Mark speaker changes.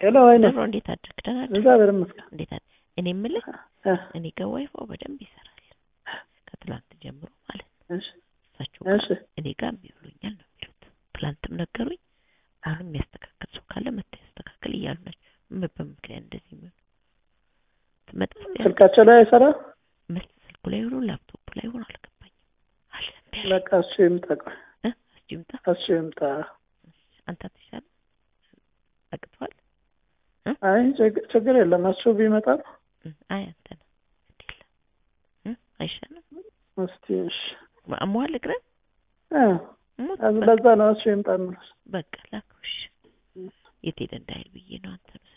Speaker 1: ሄሎ ወይኔ
Speaker 2: አብሮ እንዴት አደርክ? ደህና አደርክ?
Speaker 1: እግዚአብሔር ይመስገን።
Speaker 2: እንዴት አደርክ? እኔ የምልህ
Speaker 1: እ፣
Speaker 2: እኔ ጋር ዋይፋው በደንብ ይሰራል ከትላንት ጀምሮ ማለት ነው።
Speaker 1: እሺ
Speaker 2: እሳቸው ጋር
Speaker 1: እሺ
Speaker 2: እኔ ጋር እምቢ ብሎኛል ነው የሚሉት። ትላንትም ነገሩኝ። አሁንም የሚያስተካክል ሰው ካለ መጥቶ ያስተካክል እያሉ ናቸው። ምን በምክንያት እንደዚህ ምን ትመጣ
Speaker 1: ስልካቸው ላይ አይሰራ።
Speaker 2: መስ ስልኩ ላይ ሆኖ ላፕቶፕ ላይ ሆኖ አልገባኝም። አለ እምቢ አለኝ።
Speaker 1: በቃ እሱ ይምጣ። ቆይ
Speaker 2: እ እስኪ ይምጣ።
Speaker 1: እሱ ይምጣ።
Speaker 2: አንተ አትሻልም? አቅቷል?
Speaker 1: አይ ችግ- ችግር የለም እሱ ቢመጣ ነው።
Speaker 2: እ አይ አንተ ነህ ግድ የለም እ አይሻልም?
Speaker 1: እስቲ እሺ
Speaker 2: አሞሃል እግርህን?
Speaker 1: እ፣
Speaker 2: ሞት
Speaker 1: ለዛ ነው እሱ ይምጣ የምልሽ።
Speaker 2: በቃ ላክሽ የት ሄደ እንዳይል ብዬ ነው አንተ